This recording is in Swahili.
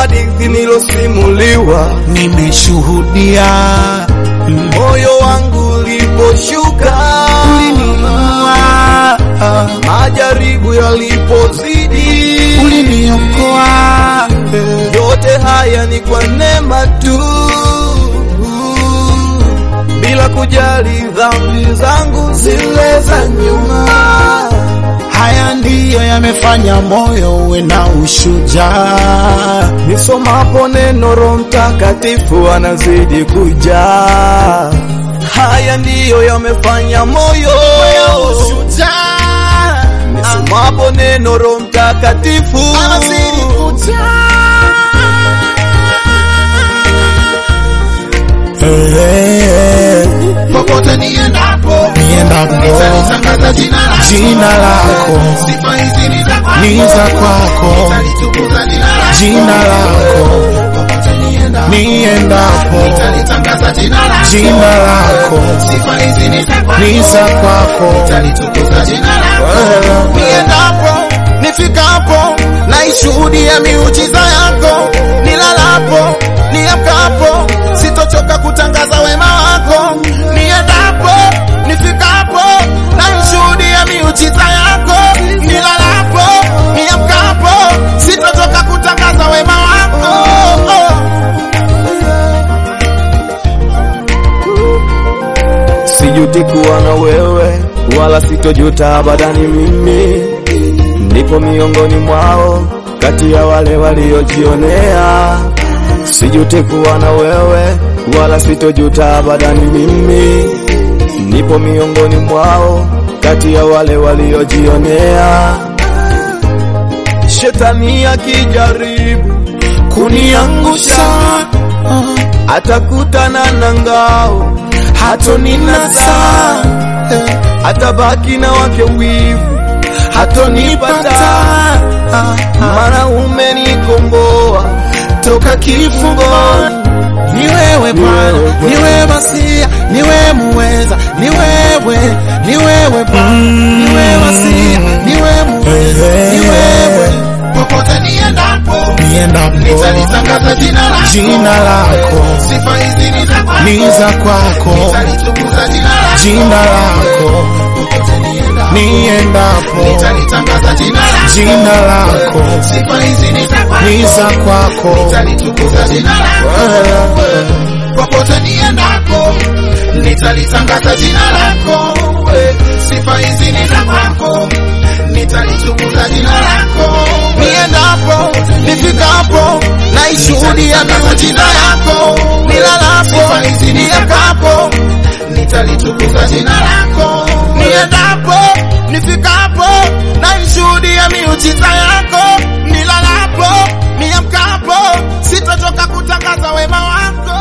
hadithi nilosimuliwa, nimeshuhudia moyo wangu uliposhuka, uliniua, majaribu yalipozidi, uliniokoa yote haya ni kwa neema tu, bila kujali dhambi zangu zile za nyuma. haya ndiyo yamefanya moyo uwe na ushujaa Nisomapo neno Roho Mtakatifu anazidi kujaa. Haya ndiyo yamefanya moyo ushujaa Nisomapo neno Roho Mtakatifu anazidi kujaa popote niendapo niendapo nitalitangaza jina lako jina lako sifa hizi ni za kwako ni za kwako nitalitukuza jina lako jina lako popote niendapo niendapo nitalitangaza jina lako jina lako sifa hizi ni za kwako ni za kwako nitalitukuza jina lako niendapo nifikapo naishuhudia miujiza yako nilalapo niamkapo sitochoka kutangaza wema wako niendapo nifikapo naishuhudia miujiza yako nilalapo niamkapo sitochoka kutangaza wema wako Sijuti kuwa na wewe, wala sitojuta abadani. Mimi nipo miongoni mwao, kati ya wale waliojionea. Sijuti kuwa na wewe, wala sitojuta abadani. Mimi nipo miongoni mwao, kati ya wale waliojionea. Shetani akijaribu kuniangusha atakutana na ngao, hatoninasa atabaki na wake wivu hatonipata maana umenikomboa toka kifungoni. Ni wewe Bwana, ni wewe Masia, ni wewe muweza, ni wewe, ni wewe Bwana, ni wewe Masia, ni wewe muweza, ni wewe popote niendapo niendapo nitalitangaza jina lako jina lako sifa hizi ni za kwako ni za kwako, nitalitukuza jina lako jina lako popote niendapo niendapo nitalitangaza jina lako jina lako sifa hizi ni za kwako ni za kwako nitalitukuza jina lako popote niendapo nitalitangaza jina lako sifa hizi ni za kwako nitalitukuza jina lako niendapo nifikapo naishuhudia miujiza yako nilalapo niamkapo nitalitukuza jina lako niendapo nifikapo naishuhudia miujiza yako nilalapo niamkapo sitochoka kutangaza wema wako